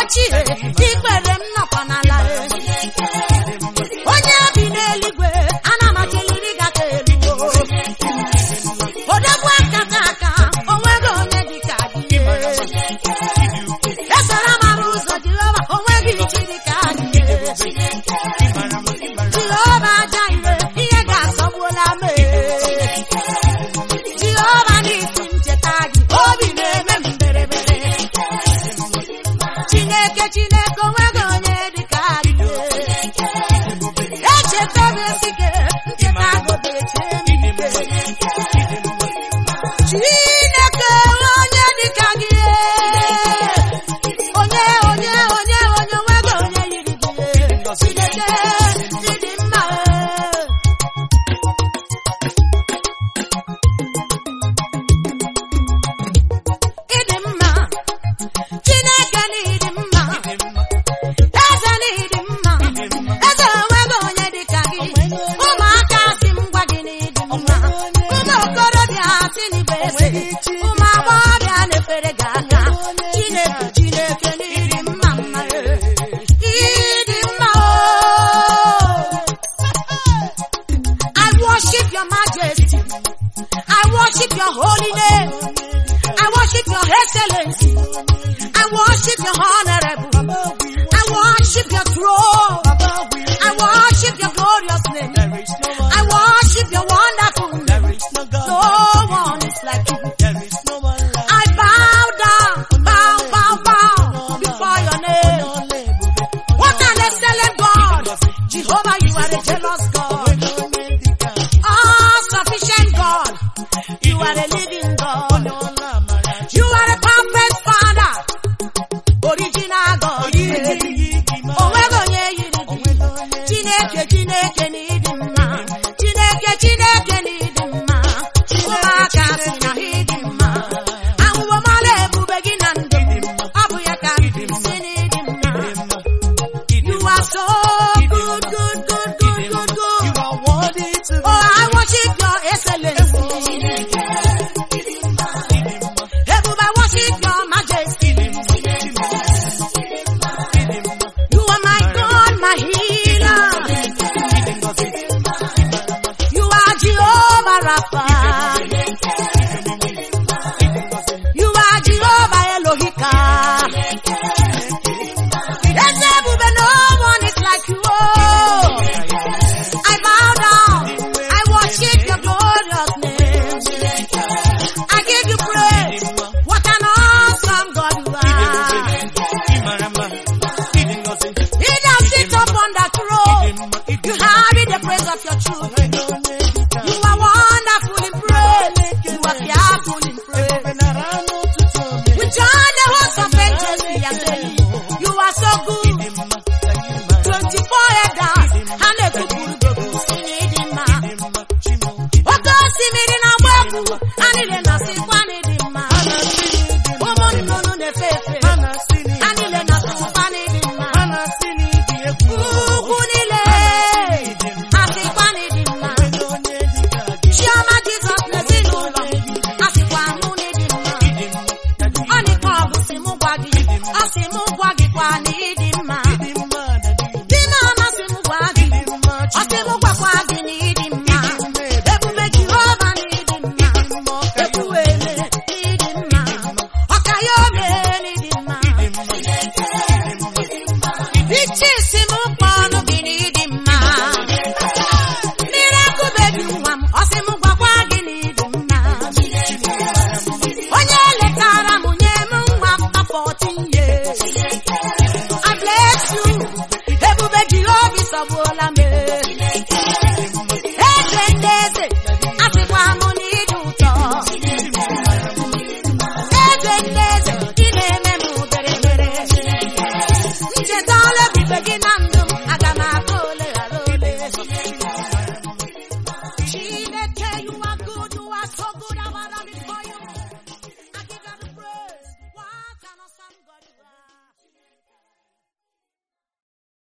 ochie ikpere m nọkwa n'ala onye bi n'eluigwe ana m achịliri gaka elu odogwu aka aka onweghị onye dịka gị esara mara ụzọ jehova onweghị chi dịka gị jehova aja ire ihe ga-asọgbuola mee jehova n'isi ncheta gị obi na-eme m berebere chineke chineke onweghị onye dịka gị echeta m esike ncheta gobe eche m ike chineke onye dịka gị onye onye onye onye onweghị onye yiri gị chineke ịdị mma ịdị mma chineke na ịdị mma eze na ịdị mma eze onweghị onye dịka gị ụmụaka si m gwa gị na ịdị mma ụmụ okorobịa si n'igwe ese ụmụ agbọghọbịa na-efere gị aka chineke chineke na ịdị mma mma ịdị mma o I worship your majesty. I worship your holy name. I worship your excellency. I worship your honorable. I worship your throne. I worship your glorious name. There is no one, I worship your wonderful name. there is no God, No one is like you. there is no one like I bow down, bow, bow, bow before your name. What an excellent God. Jehovah, you are a jealous God. All sufficient God. You are a living God. You are a perfect Father. Original God. Onweghị onye yiri gị. Chineke, Chineke na ịdị mma. Chineke, Chineke na ịdị mma. Ụmụaka sị na ha ịdị mma. Ahụhụ mara ebube gị na ndụ. Ọ bụ ya ka m si na ịdị mma. You are so good, good, good, good, good, good. You are worthy to be Oh, I worship your excellency. Ebube, I worship your majesty. You are my God, my healer. You are Jehovah Rapha. You are Jehovah Elohika. Yes, Ebube, no one is like you. Oh. I bow down. I worship your glorious name. I give you praise. What an awesome God you are. He that sits upon the throne. You carry the praise of your children. You are wonderful in praise. You are fearful in praise. We join the host of angels. We are saying, You are so good. 24 elders. Ha na-ekwupụrụ gị okwu si n'ịdị mma. Oke osimiri na-agba egwu. Ha niile na-asịkwa n'ịdị mma. Ụmụ nnụnụ na-efe efe. Ha niile na-asịkwa n'ịdị mma. Ugwu niile asịkwa n'ịdị mma. Chiọma Jizọs na ezinụlọ asịkwa mụ n'ịdị mma. Ọ dịkwa ọ bụ sị mụ gwa gị. Ọ sị mụ gwa gị kwa na ịdị mma. Di m amasị m gwa gị. Ọ sị mụ gwakwa gị na ịdị mma. Ebube Jehova na ịdị mma. Ekwuwe eme